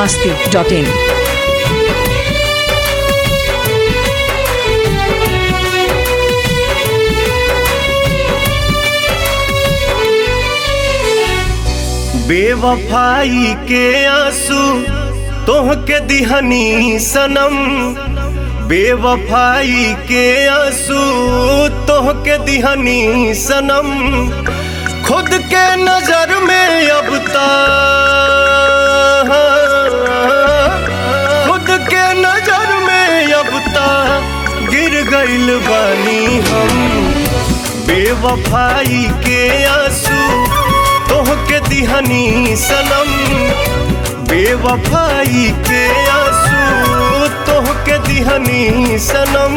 masti.in. बेवफाई के आंसू तोह के दिहनी सनम बेवफाई के आंसू तोह के दिहनी सनम खुद के नजर में अब ता खुद के नजर में अब ता गिर गइल बानी हम बेवफाई के आंसू तोह के दिहनी सनम बेवफाई के आंसू तोह के दिहनी सनम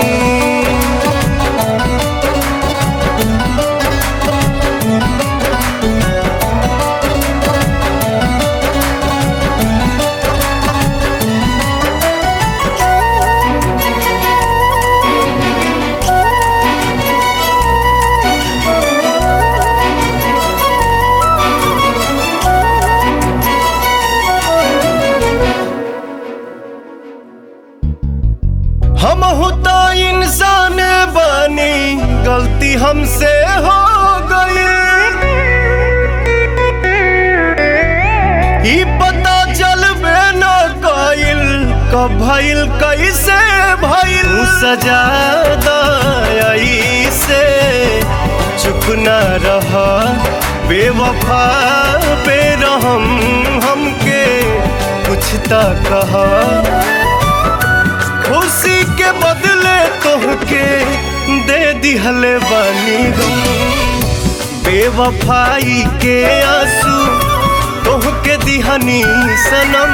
हम तो इंसान बनी गलती हमसे हो गई ई पता चलबे न कइल कब भइल कैसे भइल ऊ सजा दई से चुप न रह बेवफा पे रहम हमके कुछ त कहा खुशी के बदले तोहके दे दिहले बानी गम बेवफाई के आंसू तोहके दिहनी सनम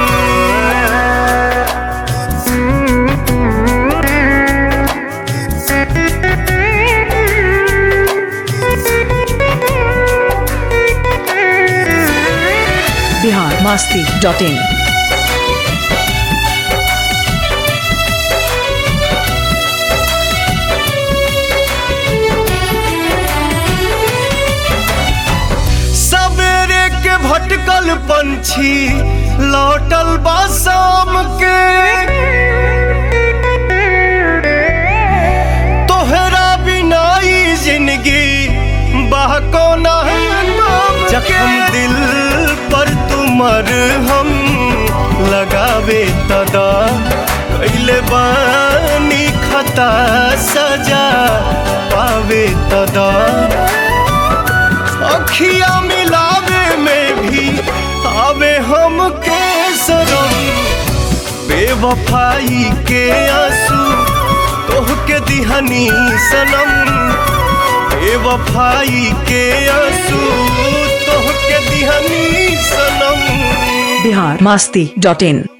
Bihar masti.in. सवेरे के भटकल पंछी लौटल बा शाम के तोहरा बिना ई जिंदगी बहकोना जखम दिल पर तुमर हम लगावे तदा कैले बानी खता सजा पावे तदा अखिया मिलावे में भी आवे हम के सरम बेवफाई के आंसू तोह के दिहनी सनम बेवफाई के आंसू तोह के दिहनी सनम Bihar masti.in.